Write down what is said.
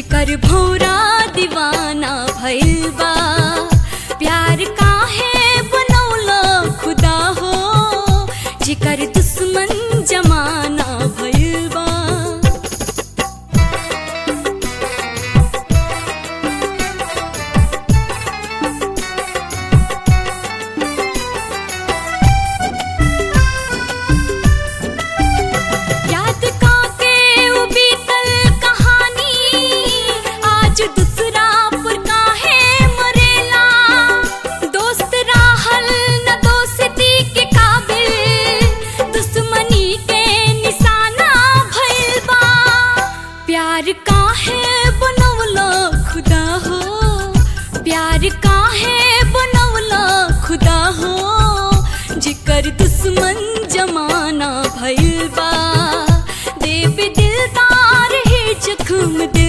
जिकर भौरा दीवाना भइल बा प्यार काहे बनौला खुदा हो जिकर दुश्मन जमाना भइल बा याद काके उ बीतल कहानी आज दूसरा पर काहे मरेला दोस्त राहल न दोस्ती के काबिल दुश्मनी के निशाना भइल बा प्यार काहे बनवला खुदा हो प्यार काहे बनवला खुदा हो जिकर दुश्मन जमाना भइल बा देव दिलदार ही जख्म दिल